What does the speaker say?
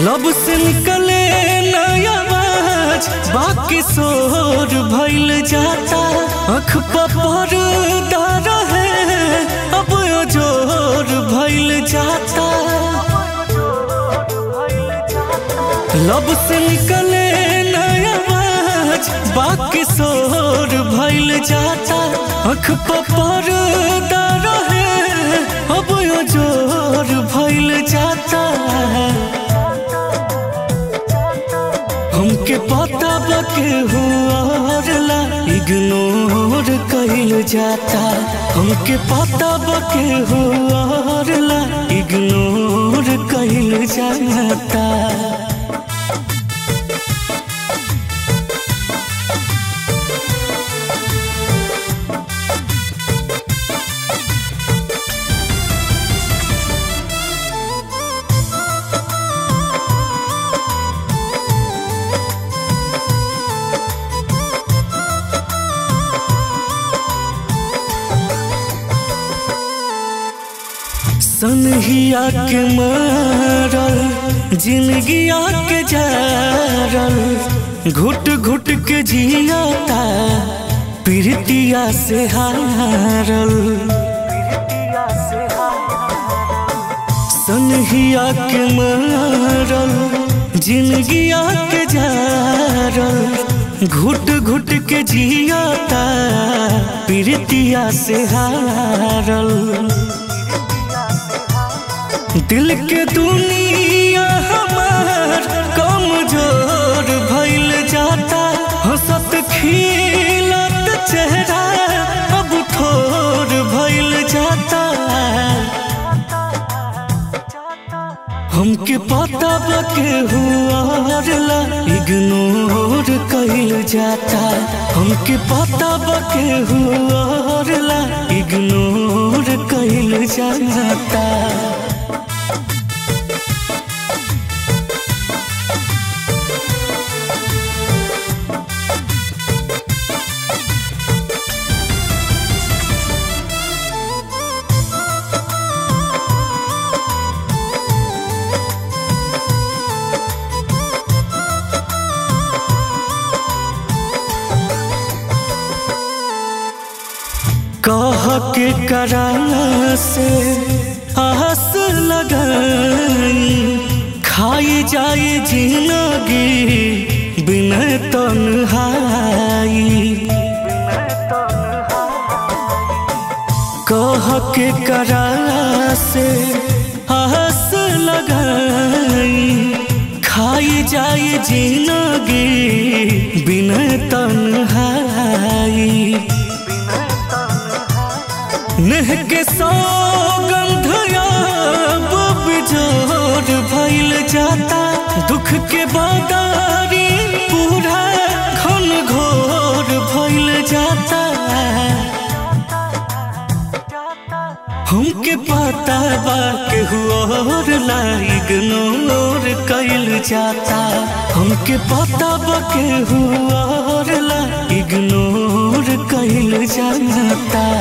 लब से निकले नया आवाज बाकी शोर भइल जाता अख पर रहे अब जोर भइल जाता लब से निकले नया आवाज बाकी शोर भइल जाता अख पर रहे अब जोर भइल जाता हमके पता बके हुआरला इग्नोर कइल जाता हमके पता बके हुआरला इग्नोर कइल जाता सनहिया के मारल जिंदगिया के जारल घुट घुट के जियाता प्रीतिया से हारल सनहिया के मारल जिंदगिया के जारल घुट घुट के जियाता प्रीतिया से हारल दिल के दुनिया हमार कमजोर भइल जाता हंसत खिलत चेहरा अब थोर भइल जाता हमके पता बके हुआरला इग्नोर कइल जाता हमके पता बके हुआरला इग्नोर कइल जाता कह के करा से आस लगाई खाई जाए जिंदगी बिन तन्हाई कह के करा से आस लगाई खाई जाए जिंदगी बिन तन्हाई नेह के सौगंध अब जोर भइल जाता दुख के बादारी पूरा घन घोर भइल जाता हमके पता बा के हुआर ला इग्नोर कइल जाता हमके पता बा के हुआर ला इग्नोर कइल जाता